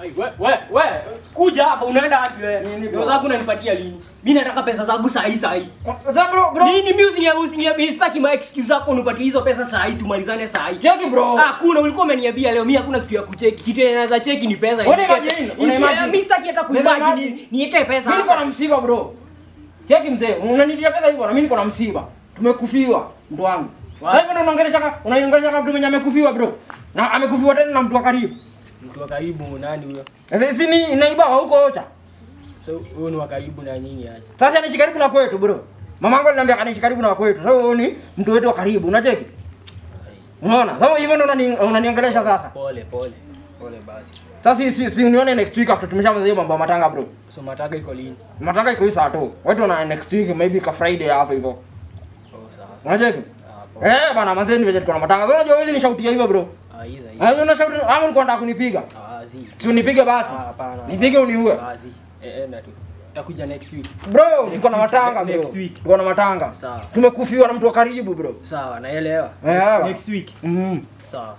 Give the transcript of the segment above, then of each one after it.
Ai, we, we, we, kuja hapa unaenda wapi wewe? Nini, bro? Ndio zangu unanipatia lini? Mimi nataka pesa zangu saa hii saa hii. Sasa bro, bro. Nini mimi usinia usinia mimi sitaki ma excuse zako unipatie hizo pesa saa hii tumalizane saa hii. Cheki bro. Ah, kuna ulikuwa umeniambia leo mimi hakuna kitu ya kucheki. Kitu inaweza cheki ni pesa. Una imagine? Una imagine? Mimi sitaki hata Una kuimagine imagine? niete pesa. Mimi niko hapa. na msiba bro. Cheki mzee, unanitia pesa hivyo na mimi niko na msiba. Tumekufiwa ndo wangu. Wa- Sasa hivi ndo unaongelesha kama unaiongelesha kama mtu mwenye amekufiwa bro. Na amekufiwa tena na mtu wa karibu. Mtu wa karibu nani huyo? Sasa si ni naiba wa huko ocha. So huyo ni wa karibu na nyinyi aje? Sasa anaishi karibu na kwetu bro. Mama yangu aliniambia anaishi karibu na kwetu. Sasa huyo ni mtu wetu wa karibu, unacheki? Unaona? Sasa hivyo ndo unani- unaniongelesha sasa. Pole pole. Pole basi. Sasa si si, si unione next week after tumeshamaliza hiyo mambo ya matanga bro. So mataka iko lini? Matanga iko hii saa tu. Watu wana next week maybe ka Friday hapo hivyo. Oh, sawa sawa. Unacheki? Ah, poa. Eh bana manzeni ni venye tuko na matanga. Sasa unajua wewe ni shautia hivyo bro. Ah, hizo hizo. Ah, una shauti ama ulikuwa unataka kunipiga? Ah, zi. Si unipige basi. Ah, hapana. Nipige uniue. Ah, zi. Eh, eh, na tu. Takuja next week. Bro, Next tuko na week, matanga bro. next week. Tuko na matanga. Sawa. Tumekufiwa na mtu wa karibu bro. Sawa, naelewa. Eh, Next, sawa. next week. Mhm. Sawa.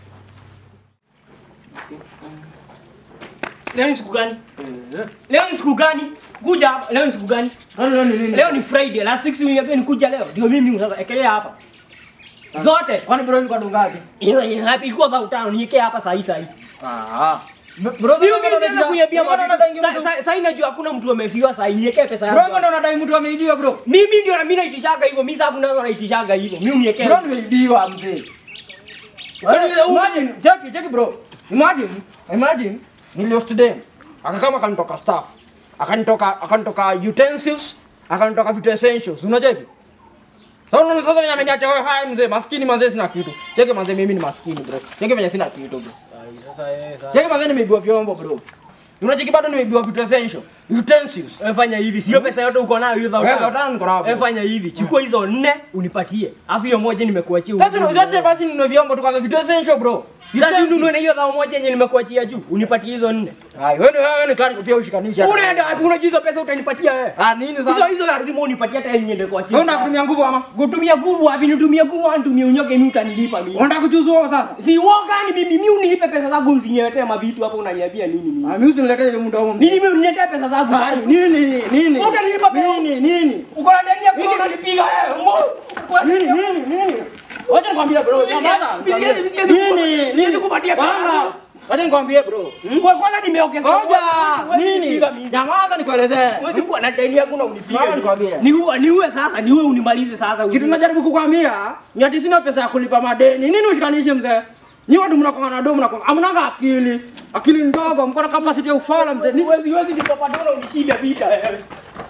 Leo ni siku gani? Leo ni siku gani? Kuja hapa. Leo ni siku gani? Nani nani nini? Leo ni Friday. Last week uliniambia nikuja leo. Ndio mimi sasa ekelea hapa. Zote. Kwani bro ilikuwa dungaje? Hiyo ni happy ilikuwa about tano niwekea hapa saa hii saa hii. Ah. Bro, Hiyo mimi siwezi kuniambia Bro, unadai mtu- Sasa sasa najua hakuna mtu amefiwa saa hii niwekee pesa Bro, yangu. ndo unadai mtu ameibiwa bro. Mimi ndio na mimi naitishaga hivyo. Mimi sasa kuna naitishaga hivyo. Mimi uniwekee. Bro, nimeibiwa mzee. Yaani, Yaani, Imagine, cheki, cheki bro. Imagine, imagine niliost dem. Akakama akanitoka staff. Akanitoka akanitoka utensils, akanitoka vitu essentials. Unacheki? Sasa unaona sasa venye ameniacha wewe hai mzee, maskini mzee sina kitu. Cheki mzee mimi ni maskini bro. Cheki venye sina kitu bro. Ai, Sasa eh sasa. Cheki mzee nimeibiwa vyombo bro. Unacheki bado nimeibiwa vitu essential. Utensils. Wewe fanya hivi, sio pesa yote uko nayo hiyo Wewe dhao. utani niko nayo. Wewe fanya hivi, chukua hizo nne unipatie. Alafu hiyo moja nimekuachia. Sasa unazote basi ninunue vyombo tu kwanza vitu essential bro. Sasa ununue na hiyo dhao moja yenye nimekuachia juu, unipatie hizo nne. Hai, wewe wewe ni kani pia ushikanisha. Unaenda wapi? Unajua hizo pesa utanipatia wewe. Ah, nini Hizo sasa? hizo lazima unipatie hata yenye niende kuachia. Wewe unataka kutumia nguvu ama? kutumia nguvu wapi? Nitumie nguvu au nitumie unyoke mimi utanilipa mimi. Unataka kuchuzua sasa? Si woga ni mimi, mimi unipe pesa zangu usiniletee mavitu hapo unaniambia nini mimi? Ah, mimi usiniletee ile muda huo. Nini mimi uniletee pesa zangu? Ah, nini nini? Utanilipa pesa. Nini nini? Uko na deni yako unanipiga wewe. Mo. Uko na deni Nini yako. nini nini? Wacha nikwambie bro, nyamaza. Siwezi- siwezi Nini siwezi kupatia pesa. Bana, wacha nikwambie bro. Kwa kwanza nimeongeza. Ngoja, Huwezi nini? kunipiga mimi. Nyamaza nikuelezee. Huwezi kuwa na deni yangu na unipiga. Mama nikwambie. Niue niue sasa, niue unimalize sasa. Kitu najaribu kukwambia, ni ati sina pesa ya kulipa madeni. Nini ushikanishe mzee? Ni watu mnakuwa na domo mnakuwa hamnanga akili. Akili ndogo, mko na capacity ya ufala mzee. Ni Huwezi huwezi nikopa dola unishinda vita wewe.